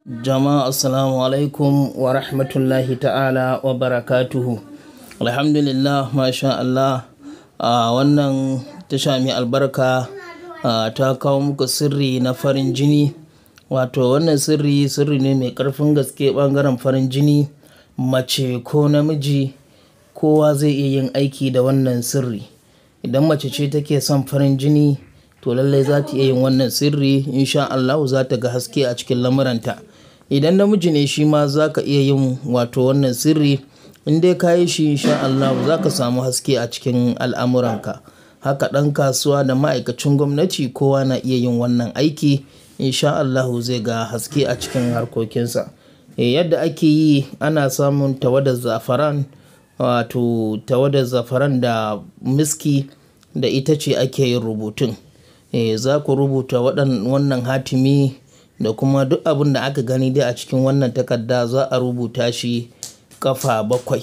Jama'a assalamu alaikum wa rahmatullahi ta'ala wa barakatuhu. Alhamdulillah masha Allah a wannan tasha mai albarka a ta kawo muku sirri na farin jini. Wato wannan sirri sirri ne mai ƙarfin gaske ɓangaren farin jini mace ko namiji kowa zai iya yin aiki da wannan sirri. Idan mace ce take son farin jini to lallai za ta iya yin wannan sirri in sha Allahu za ta ga haske a cikin lamuranta. Idan namiji ne shi ma za ka iya yin wato wannan sirri in dai ka yi shi in sha Allahu za ka samu haske a cikin al'amuranka. Haka ɗan kasuwa da ma'aikacin gwamnati kowa na iya yin wannan aiki in sha Allahu zai ga haske a cikin harkokinsa. Eh yadda ake yi ana samun tawadar zafaran wato tawadar zafaran da miski da ita ce ake yin rubutun. Eh za ku rubuta waɗan wannan hatimi da kuma duk abin da aka gani dai a cikin wannan takarda za a rubuta shi ƙafa bakwai.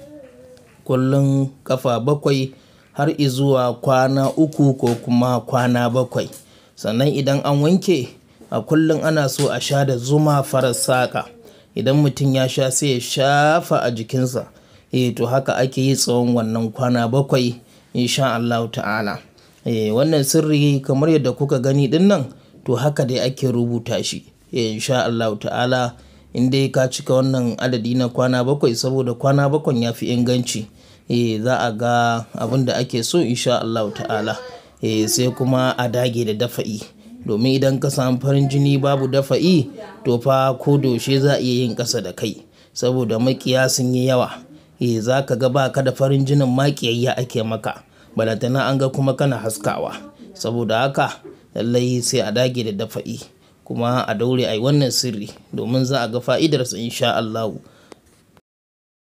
Kullum ƙafa bakwai har izuwa kwana uku ko kuma kwana bakwai. Sannan idan an wanke a kullum ana so a sha da zuma farar saƙa. Idan mutum ya sha sai ya shafa a jikinsa. Eh to haka ake yi tsawon wannan kwana bakwai in sha Allahu ta'ala. Eh wannan sirri kamar yadda kuka gani ɗinnan to haka dai ake rubuta shi. Eh in sha Allahu ta'ala in dai ka cika wannan adadi na kwana bakwai saboda kwana bakwai ya fi inganci. Eh za a ga abin da ake so in sha Allahu ta'ala. Eh sai kuma a dage da dafa'i. Domin idan ka samu farin jini babu dafa'i to fa ko da yaushe za a iya yin ƙasa da kai. Saboda maƙiya sun yi yawa. Eh za ka ga ba ka da farin jinin ma ƙiyayya ake maka. Balantana an ga kuma kana haskawa. Saboda haka lallai sai a dage da dafa'i kuma a daure a yi wannan sirri domin za a ga fa'idarsa in sha Allahu.